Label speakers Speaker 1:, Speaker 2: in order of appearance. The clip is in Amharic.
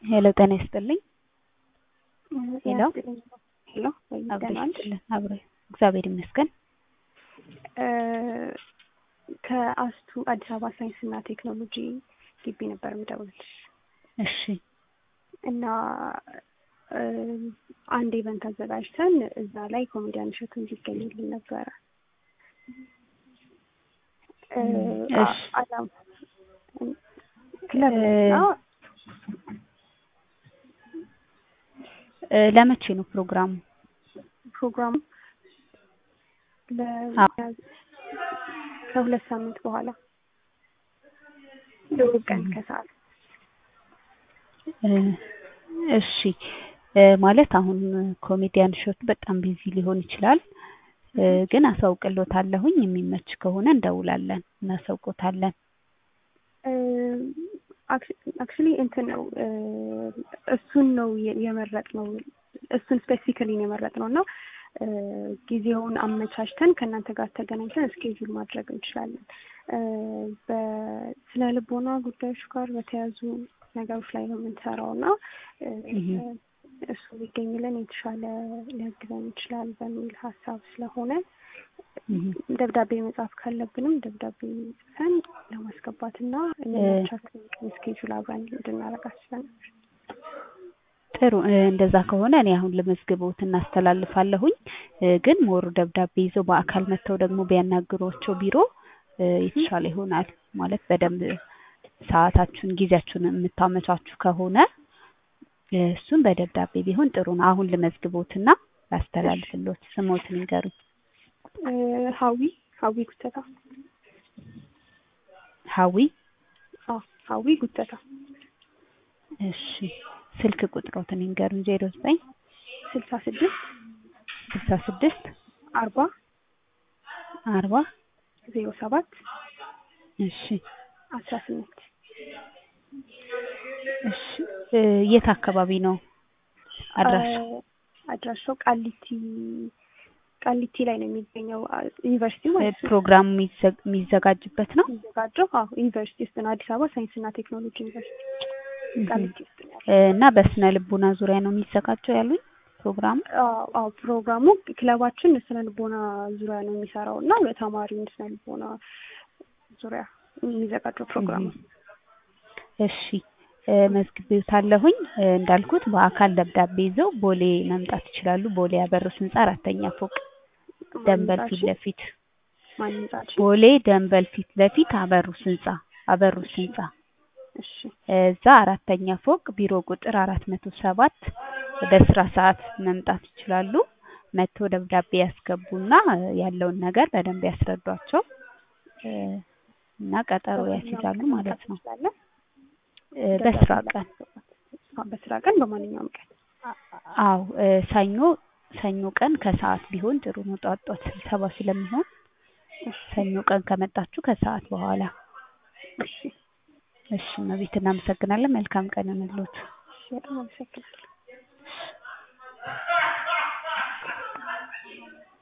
Speaker 1: ሄሎ ጤና ይስጥልኝ። ሄሎ
Speaker 2: ሄሎ
Speaker 1: አብሮ
Speaker 2: ደህና ነሽ?
Speaker 1: ይስጥልን። አብሮ እግዚአብሔር ይመስገን።
Speaker 2: እ ከአስቱ አዲስ አበባ ሳይንስና ቴክኖሎጂ ግቢ ነበር የምደውልልሽ
Speaker 1: እሺ
Speaker 2: እና እ አንድ ኢቨንት አዘጋጅተን እዛ ላይ ኮሜዲያን እሸቱ እንዲገኝልን ነበረ። እ
Speaker 1: እሺ።
Speaker 2: አላም ክለብ
Speaker 1: እ
Speaker 2: እና
Speaker 1: እ ለመቼ ነው ፕሮግራሙ?
Speaker 2: ፕሮግራሙ
Speaker 1: አዎ።
Speaker 2: ለ ከሁለት ሳምንት በኋላ እሑድ ቀን ከሰዓት
Speaker 1: እ እሺ እ ማለት አሁን ኮሜዲያን እሸቱ በጣም ቢዚ ሊሆን ይችላል። እ ግን አሳውቅሎታለሁኝ የሚመች ከሆነ እንደውላለን እናሳውቆታለን።
Speaker 2: አክቹሊ እንትን ነው እ እሱን ነው የመረጥነው እሱን ስፔሲፊካሊ ነው የመረጥነው እና እ ጊዜውን አመቻችተን ከእናንተ ጋር ተገናኝተን እስኬጁል ማድረግ እንችላለን። እ በስነ ልቦና ጉዳዮች ጋር በተያዙ ነገሮች ላይ ነው የምንሰራው እና እ
Speaker 1: እህ
Speaker 2: እሱ ቢገኝልን የተሻለ ሊያግዘን ይችላል በሚል ሀሳብ ስለሆነ
Speaker 1: እህ
Speaker 2: ደብዳቤ መጻፍ ካለብንም ደብዳቤ ጽፈን ለማስገባት እና የሚመቻትን ስኬጁል አብረን እንድናረግ አስበን ነበር።
Speaker 1: ጥሩ እ እንደዛ ከሆነ እኔ አሁን ለመዝግቦት እናስተላልፋለሁኝ። እ ግን ሞር ደብዳቤ ይዘው በአካል መጥተው ደግሞ ቢያናግሯቸው ቢሮ እ የተሻለ ይሆናል። ማለት በደንብ ሰዓታችሁን ጊዜያችሁን የምታመቻቹ ከሆነ እ እሱን በደብዳቤ ቢሆን ጥሩ ነው። አሁን ልመዝግቦትና ላስተላልፍሎት ስሞትን ይንገሩኝ።
Speaker 2: እ ሀዊ ሀዊ ጉተታ
Speaker 1: ሀዊ
Speaker 2: አዎ ሀዊ ጉተታ
Speaker 1: እሺ ስልክ ቁጥሮትን ይንገሩኝ። ዜሮ ዘጠኝ
Speaker 2: ስልሳ ስድስት
Speaker 1: ስልሳ ስድስት
Speaker 2: አርባ
Speaker 1: አርባ
Speaker 2: ዜሮ ሰባት
Speaker 1: እሺ
Speaker 2: አስራ ስምንት
Speaker 1: እሺ እ የት አካባቢ ነው አድራሻው?
Speaker 2: አድራሻው ቃሊቲ ቃሊቲ ላይ ነው የሚገኘው አ- ዩኒቨርሲቲ
Speaker 1: እ
Speaker 2: ማለት ነው
Speaker 1: ፕሮግራሙ የሚዘ- የሚዘጋጅበት ነው?
Speaker 2: የሚዘጋጀው አዎ ዩኒቨርሲቲ ውስጥ ነው አዲስ አበባ ሳይንስና ቴክኖሎጂ ዩኒቨርሲቲ
Speaker 1: እህ
Speaker 2: ቃሊቲ ውስጥ ነው ያለው።
Speaker 1: እ እና በስነ ልቦና ዙሪያ ነው የሚዘጋጀው ያሉኝ ፕሮግራሙ?
Speaker 2: አዎ አዎ ፕሮግራሙ ክለባችን ስነ ልቦና ዙሪያ ነው የሚሰራው እና በተማሪውን ስነ ልቦና ዙሪያ የሚዘጋጀው ፕሮግራም ነው።
Speaker 1: እሺ እ መዝግቤዎታለሁኝ እ እንዳልኩት በአካል ደብዳቤ ይዘው ቦሌ መምጣት ይችላሉ። ቦሌ አበሩስ ህንጻ አራተኛ ፎቅ ደንበል ፊት ለፊት
Speaker 2: ማን ህንጻችን?
Speaker 1: ቦሌ ደንበል ፊት ለፊት አበሩስ ህንጻ አበሩስ ህንጻ
Speaker 2: እሺ
Speaker 1: እዛ አራተኛ ፎቅ ቢሮ ቁጥር አራት መቶ ሰባት በስራ ሰዓት መምጣት ይችላሉ። መጥቶ ደብዳቤ ያስገቡና እ ያለውን ነገር በደንብ ያስረዷቸው እ እና ቀጠሮ ያስይዛሉ ማለት ነው።
Speaker 2: እንችላለን።
Speaker 1: እ በስራ ቀን
Speaker 2: አዎ በስራ ቀን በማንኛውም ቀን
Speaker 1: አዎ እ ሰኞ ሰኞ ቀን ከሰዓት ቢሆን ጥሩ ነው። ጧት ጧት ስብሰባ ስለሚሆን ሰኞ ቀን ከመጣችሁ ከሰዓት በኋላ
Speaker 2: እሺ
Speaker 1: እሺ እመቤት እናመሰግናለን። መልካም ቀን ይሁንልዎት።
Speaker 2: እሺ በጣም አመሰግናለሁ።